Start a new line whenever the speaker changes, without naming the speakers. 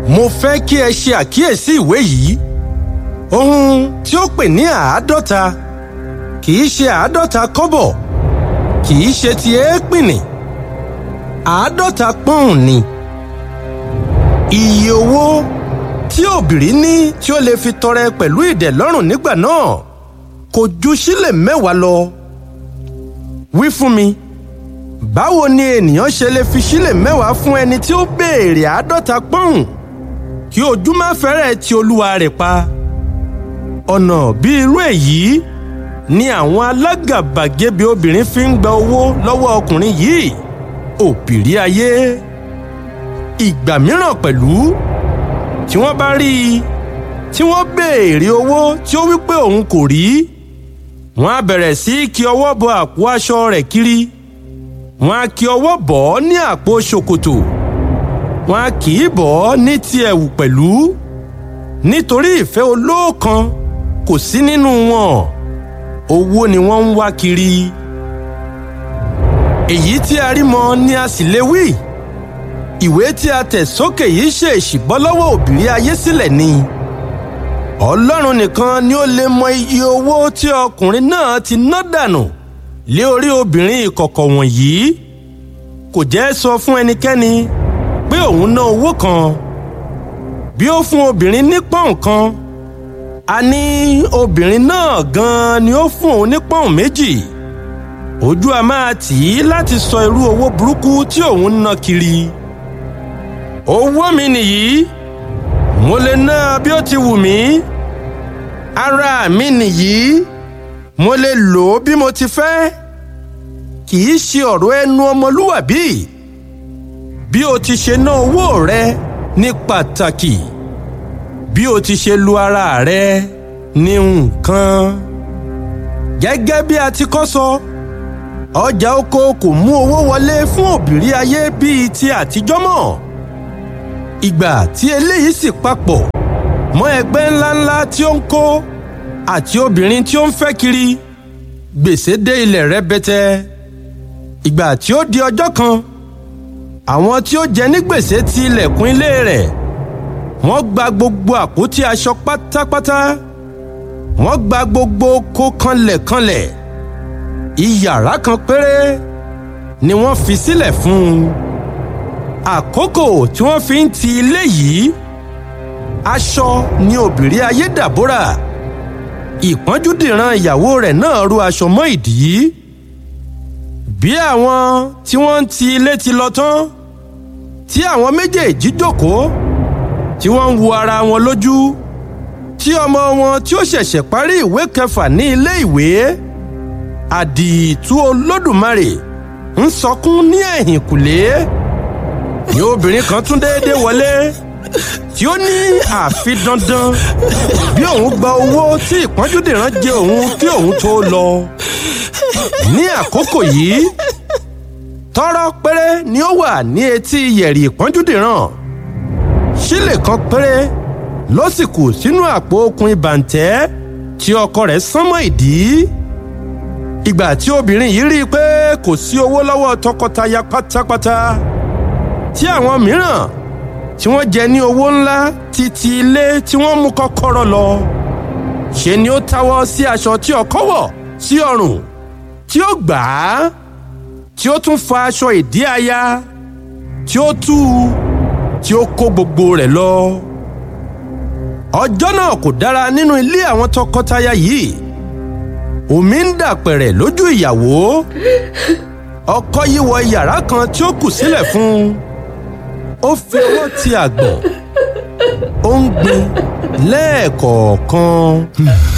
mo fẹ́ kí ẹ ṣe àkíyèsí ìwé yìí ohun tí ó pè ní àádọ́ta kì í ṣe àádọ́ta kọ́bọ̀ kì í ṣe ti èépìnì àádọ́ta pọ́ùn ni iye owó tí òbìrí ní tí ó lè fi tọrẹ pẹ̀lú ìdẹ̀lọ́rùn nígbà náà kò ju sílẹ̀ mẹ́wàá lọ wí fún mi báwo ni ènìyàn ṣe lè fi sílẹ̀ mẹ́wàá fún ẹni tí ó béèrè àádọ́ta pọ́ùn kí ojú má fẹ́rẹ̀ ti olúwa rẹ̀ pa ọ̀nà bí irú èyí ni àwọn alágàbàgebè obìnrin fi ń gba owó lọ́wọ́ ọkùnrin yìí òbírí ayé ìgbà mìíràn pẹ̀lú tí wọ́n bá rí i tí wọ́n béèrè owó tí ó wí pé òun kò rí wọ́n á bẹ̀rẹ̀ sí í kí ọwọ́ bọ àpò aṣọ rẹ̀ kiri wọ́n á kí ọwọ́ bọ̀ ọ́ ní àpò ṣòkòtò wọ́n á kì í bọ̀ ọ́ ní ti ẹ̀wù pẹ̀lú nítorí ìfẹ́ olóòkan kò sí nínú wọn owó ni wọ́n ń wá kiri èyí tí a rí mọ ni a sì lè wí ìwé tí a tẹ̀ sókè yìí ṣe ìṣìbọ́ lọ́wọ́ òbírí ayé sílẹ̀ ni ọlọ́run nìkan ni ó lè mọ iye owó tí ọkùnrin náà ti ná dànù lé orí obìnrin ìkọ̀kọ̀ wọ̀nyí kò jẹ́ sọ fún ẹnikẹ́ni pé òun ná owó kan bí ó fún obìnrin ní pọ́ùn kan a ní obìnrin náà gan-an ni ó fún òun ní pọ́ùn méjì ojú a máa tì í láti sọ irú owó burúkú tí òun ń ná kiri owó mi nìyí mo lè ná bí ó ti wù mí ara mi nìyí mo lè lò ó bí mo ti fẹ́ kì í ṣe ọ̀rọ̀ ẹnu ọmọlúwàbí bí o ti ṣe ná owó rẹ ní pàtàkì bí o ti ṣe lu ara rẹ ní nǹkan gẹ́gẹ́ bí a ti kọ́ sọ ọjà oko kò mú owó wọlé fún òbírí ayé bíi ti àtijọ́ mọ́ ìgbà tí eléyìí sì papọ̀ mọ́ ẹgbẹ́ ńláńlá tí ó ń kó àti obìnrin tí ó ń fẹ́ kiri gbèsè dé ilẹ̀ rẹpẹtẹ ìgbà tí ó di ọjọ́ kan àwọn tí ó jẹ ní gbèsè ti ilẹ̀kùn ilé rẹ̀ wọ́n gba gbogbo àpótí aṣọ pátápátá wọ́n gba gbogbo oko kanlẹ̀kanlẹ̀ iyàrá kan péré ni wọ́n fi sílẹ̀ fún un àkókò tí wọ́n fi ń ti ilé yìí aṣọ ni òbírí ayé dàbórà ìpọ́njúdìran ìyàwó rẹ̀ náà ru aṣọ mọ́ ìdí bí àwọn tí wọ́n ń ti ilé ti lọ tán tí àwọn méjèèjì jókòó tí wọ́n ń wo ara wọn lójú tí ọmọ wọn tí ó ṣẹ̀ṣẹ̀ parí ìwé kẹfà ní ilé ìwé àdìtú olódùmarè ń sọkún ní ẹ̀yìnkùlé ni obìnrin kan tún déédéé wọlé tí ó ní àfi dandan bí òun gba owó tí ìpọ́njúdìran jẹ òun kí òun tó lọ ní àkókò yìí tọ́rọ́ péré ni ó wà ní etí yẹ̀rì ìpọ́njúdìran sílè kan péré ló sì kù sínú àpò okùn ìbàǹtẹ́ tí ọkọ rẹ̀ sán mọ́ ìdí ìgbà tí obìnrin yìí rí i pé kò sí owó lọ́wọ́ tọkọtaya pátápátá tí àwọn mìíràn tí wọ́n jẹ ní owó ńlá títí ilé tí wọ́n mú kọ́kọ́rọ́ lọ ṣe ni ó táwọ́ sí aṣọ tí ọkọ wọ̀ sí ọrùn tí ó gbà á tí ó tún fa aṣọ ìdí aya tí ó tú u tí ó kó gbogbo rẹ̀ lọ. ọjọ́ náà kò dára nínú ilé àwọn tọkọtaya yìí omi ń dàpẹ̀rẹ̀ lójú ìyàwó ọkọ yìí wọ yàrá kan tí ó kù sílẹ̀ fún un ó fi ọwọ́ ti àgbọ̀n ó ń gbin lẹ́ẹ̀kọ̀ọ̀kan.